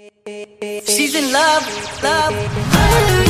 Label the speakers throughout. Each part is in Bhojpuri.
Speaker 1: She's in love, love.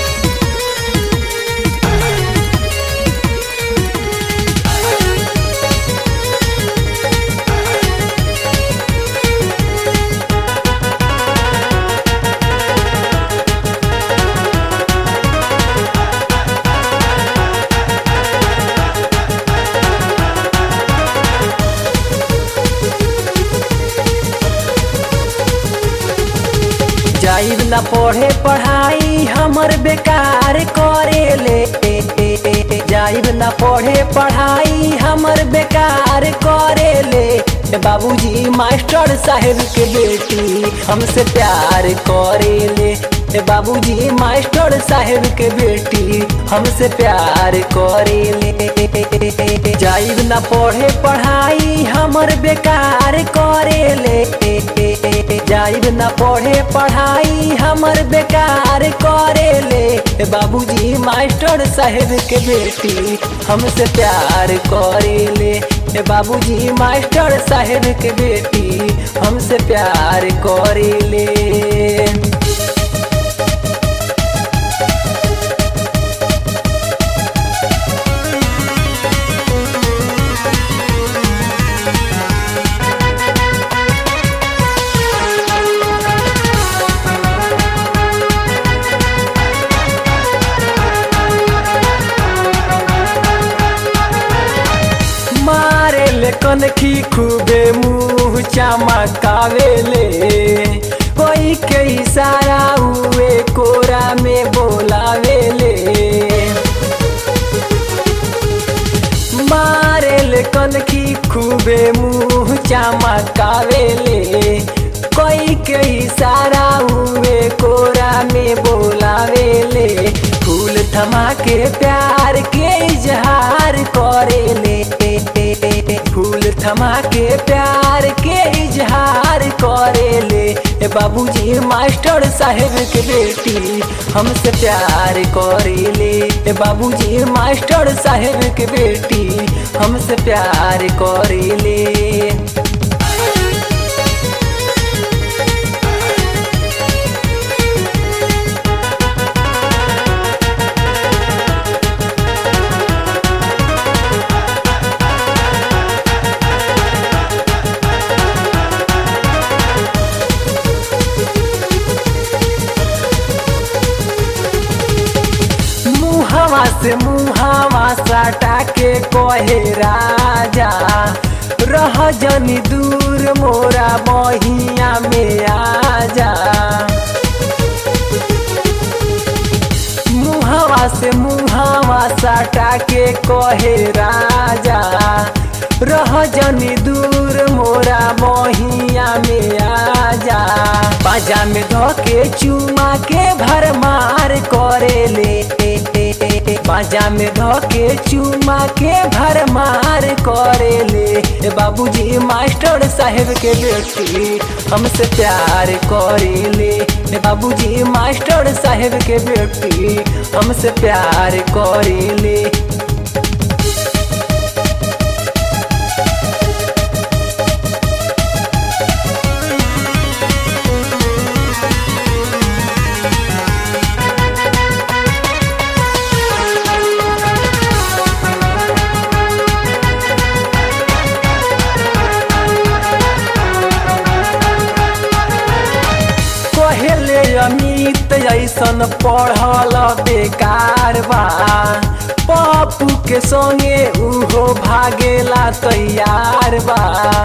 Speaker 2: जाइब ना पढ़े पढ़ाई हमर बेकार करेले जाइब ना पढ़े पढ़ाई हमर बेकार करेले बाबूजी मास्टर साहेब के बेटी हमसे प्यार करेले बाबूजी मास्टर साहेब के बेटी हमसे प्यार करेले जाइब ना पढ़े पढ़ाई हमर बेकार करेले जाइब ना पढ़े पढ़ाई हमर बेकार करेले बाबूजी मास्टर साहेब के बेटी हमसे प्यार करेले बाबूजी मास्टर साहेब के बेटी हमसे प्यार करेले मारे ले कनखी खूबे मुंह चमकावेले कोई के इशारा हुए कोरा में बोलावेले मारे ले कनखी खूबे मुंह चमकावेले कोई के इशारा हुए कोरा में बोलावेले फूल थमा के प्यार के इजहार करेले फूल थमा के प्यार के इजहार करेले बाबूजी मास्टर साहेब के बेटी हमसे प्यार करेले बाबूजी मास्टर साहेब के बेटी हमसे प्यार करेले मुहावा से मुहावा साटा के कहे राजा रह जनी दूर मोरा बहिया में आजा मुहावा से मुहावा साटा के कहे राजा रह जनी दूर मोरा बहिया में आजा बाजा में धोके चुमा के भरमार करेले बाजा में धोके चुमा के भरमार करेले बाबूजी मास्टर साहेब के बेटी हमसे प्यार करेले बाबूजी मास्टर साहेब के बेटी हमसे प्यार करेले कहेले अमित ऐसन पढ़ल बेकार बा पप्पू के संगे उहो भागेला तैयार बा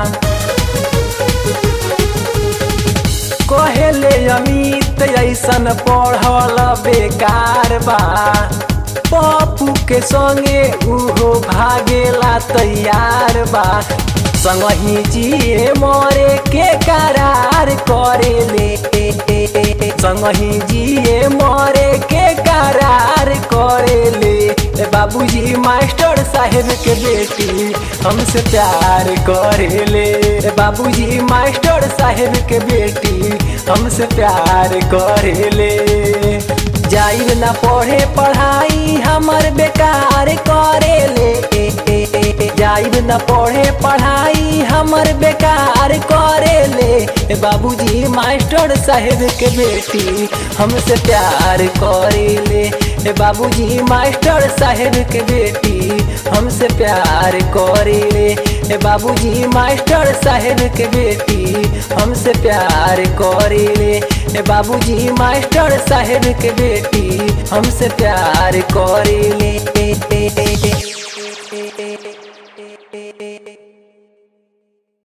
Speaker 2: कहेले अमित ऐसन पढ़ल बेकार बा पप्पू के संगे उहो भागेला तैयार बा संगही जिए मरे के करार करेले संगही जिए मरे के करार करेले बाबूजी मास्टर साहेब के बेटी हमसे प्यार करेले बाबूजी मास्टर साहेब के बेटी हमसे प्यार करेले जाइब ना पढ़े पढ़ाई हमर बेकार करेले आइब न पढ़े पढ़ाई हमर बेकार करे ले ए बाबूजी मास्टर साहेब के बेटी हमसे प्यार करे ले ए बाबूजी मास्टर साहेब के बेटी हमसे प्यार करे ले ए बाबूजी मास्टर साहेब के बेटी हमसे प्यार करे ले ए बाबूजी मास्टर साहेब के बेटी हमसे प्यार करे ले